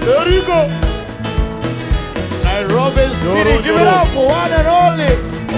There you go. Nairobi City. Doro, Give it Doro. up for one and only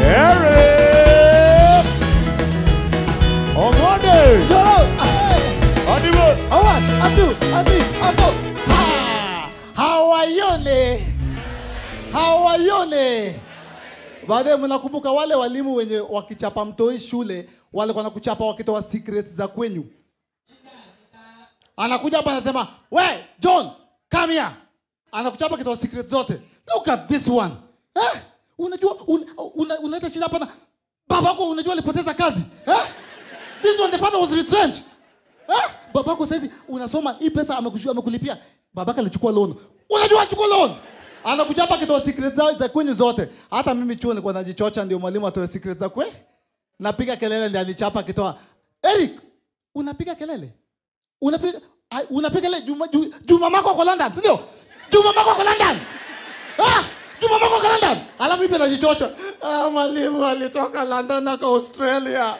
Eric. On Monday. Joro, hey. Adibo. A one, a two, a three, a four. Ha! Hawaione. Hawaione. Baadaye mnakumbuka wale walimu wenye wakichapa mtoi shule walikuwa nakuchapa wakitoa secret za kwenyu. Anakuja hapa anasema, "We, John, come here." Anakuchapa akitoa secret zote. Look at this one. Eh? Unajua un, una, unaleta shida hapa na babako unajua alipoteza kazi. Eh? This one the father was retrenched. Eh? Babako saizi unasoma hii pesa amekushua amekulipia. Babaka alichukua loan. Unajua achukua loan. Anakuchapa akitoa secret za, za kwenyu zote. Hata mimi chuo nilikuwa najichocha ndio mwalimu atoe secret za kwe. Napiga kelele ndio alichapa akitoa. Eric, unapiga kelele? Unapiga ai, unapiga kelele Juma, Juma, Juma mako kwa London, si ndio? Juma mako kwa London. Ah, Juma mako kwa London. Alafu mimi najichocha. Ah, mwalimu alitoka London aka Australia.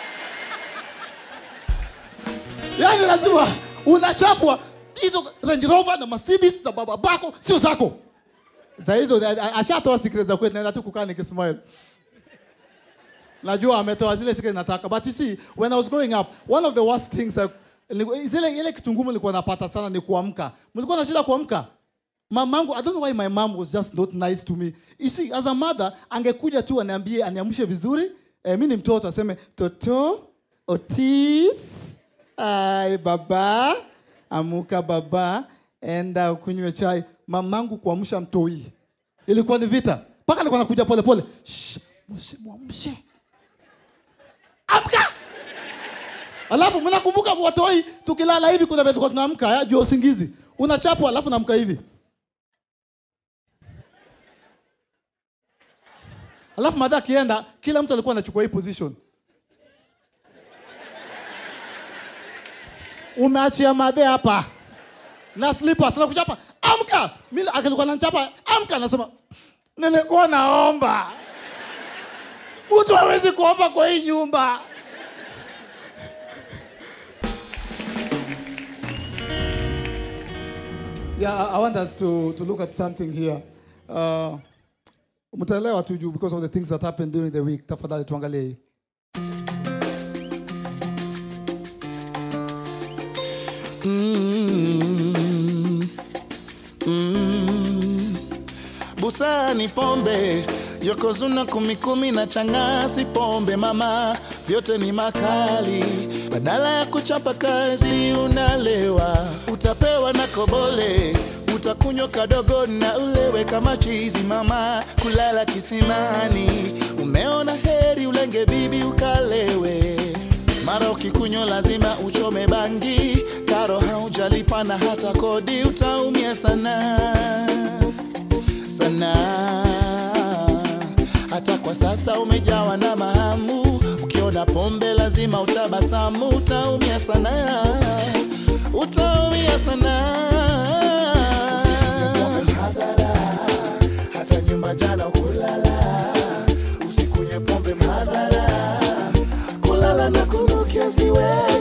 Yaani lazima unachapwa hizo Range Rover na Mercedes za baba bako sio zako. Za hizo a- a- ashatoa secret za kwetu naenda tu kukaa nikismile. Najua ametoa zile secret nataka. But you see, when I was growing up, one of the worst things I, niliku- zile ile kitu ngumu nilikuwa napata sana ni kuamka. Mlikuwa na shida kuamka? Mamangu, I don't know why my mom was just not nice to me. You see, as a mother, angekuja tu aniambie aniamshe vizuri. Eh, mimi ni mtoto aseme, "Toto, Otis, ai baba, amuka baba, enda ukunywe chai." Mamangu kuamsha mtoi. Ilikuwa ni vita. Mpaka alikuwa anakuja pole pole. Shh, msimwamshe. Amka! Alafu mnakumbuka watoi tukilala hivi kuna vile tulikuwa tunaamka ya juu ya usingizi. Unachapwa alafu naamka hivi. Alafu madha akienda kila mtu alikuwa anachukua hii position. Umeachia madhe hapa. Na slippers na kuchapa. Amka! Mimi alikuwa ananichapa, amka nasema nilikuwa naomba. Mtu hawezi kuomba kwa hii nyumba. Yeah, I I want us to, to look at something here. Uh, mtaelewa tu juu because of the things that happened during the week. Tafadhali tuangalie hii. busaa ni pombe yokozuna kumi kumi na changasi pombe mama vyote ni makali badala ya kuchapa kazi unalewa utapewa na kobole utakunywa kadogo na ulewe kama chizi mama kulala kisimani umeona heri ulenge bibi ukalewe mara ukikunywa lazima uchome bangi karo haujalipa na hata kodi utaumia sana sana hata kwa sasa umejawa na mahamu ukiona pombe lazima utabasamu utaumia sana utaumia sana hata nyumba jana kulala usikunywe pombe madhara kulala na kunukia siwezi